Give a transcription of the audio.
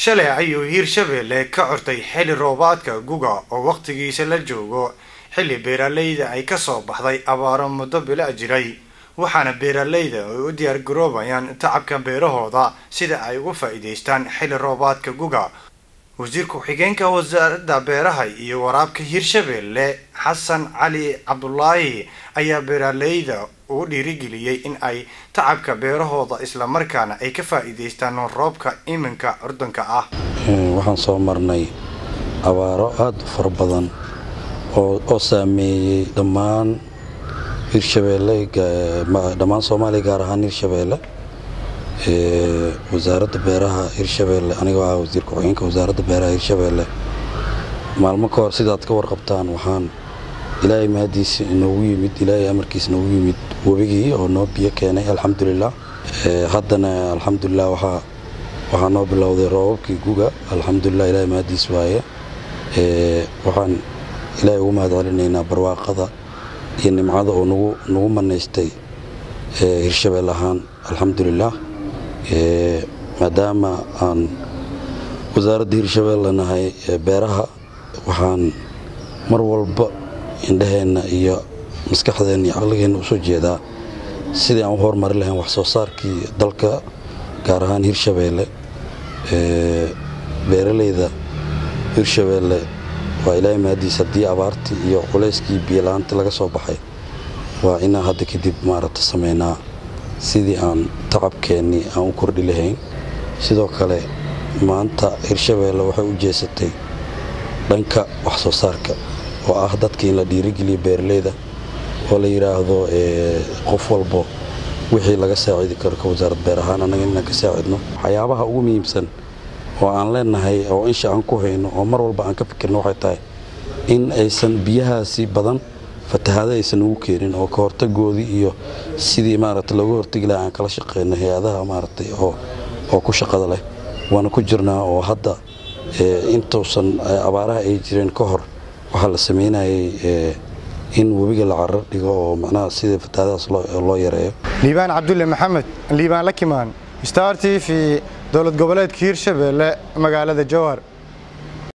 shalay ayuu hiirshabeelle ka cortay xilli roobaadka guga oo wakhtigiisa la joogo xilli beeralayda ay kasoo baxday abaaro muddo bila jiray waxaana beeralayda ay u diyaargaroobayaan tacabka beerahooda sida ay uga faa'iidaystaan xilli roobaadka guga wasiir ku-xigeenka wasaaradda beeraha iyo waraabka hiirshabeelle xasan cali cabdulaahi ayaa beeralayda ugu dhiirigeliyey in ay tacabka beerahooda islamarkaana ay ka faa'iidaystaan roobka iminka curdanka ah waxaan soo marnay abaaro aada u fara badan oo saameeyey dhammaan hiirshabeelle dhammaan soomaaliya gaar ahaan hiirshabeelle wasaaradda beeraha hiirshabeelle anigoo ah wasiir ku-xigeenka wasaaradda beeraha hiirshabeelle maalmo ka hor sidaad ka warqabtaan waxaan ilaahay mahadiisa inoogu yimid ilaahay amarkiisa inoogu yimid webigii oo noo biyo keenay alxamdulilah haddana alxamdulilah waxaa waxaa noo bilowday roobabkii guga alxamdulilah ilaahay mahadiis waaye waxaan ilaahay ugu mahad celinaynaa barwaaqada iyo nimcada oo nagu nagu manaystay hiirshabeel ahaan alxamdulilah maadaama aan wasaaradda hiirshabeelle nahay beeraha waxaan mar walba indhaheenna iyo maskaxdeenna iyo caqligeenna usoo jeedaa sidii aan u horumari lahayn wax soo saarkii dalka gaar ahaan hiirshabeelle beeralayda hiirshabeelle waa ilaahay mahadiis haddii abaartii iyo culayskii biyola'aantii laga soo baxay waa inaan hadda kadib maaragta samaynaa sidii aan tacabkeennii aan u kordhi lahayn sidoo kale maanta hiirshabeelle waxay u jeesatay dhanka wax soo saarka oo ah dadka in la dhiirigeliyo beeralayda oo la yidhaahdo qof walbo wixii laga saacidi karo ka wasaarad beer ahaan annaga inaan ka saacidno waxyaabaha ugu muhiimsan oo aan leenahay oo insha aan ku hayno oo mar walba aan ka fikirno waxay tahay in aysan biyahaasi badan fatahaado aysan ugu keenin oo ka hortagoodii iyo sidii maaragta looga hortagi laha aan kala shaqeyno hay-adaha maaragtay oo oo ku shaqada leh waana ku jirnaa oo hadda intuusan abaaraha ay jireen ka hor waxaa la sameynayay in webiga la carar dhigo oo macnaha sidii fatahaadahaas loo yareeyo liibaan cabdulle maxamed liibaan lakimaan star t v dowlad goboleedka hiirshabeelle magaalada jowhar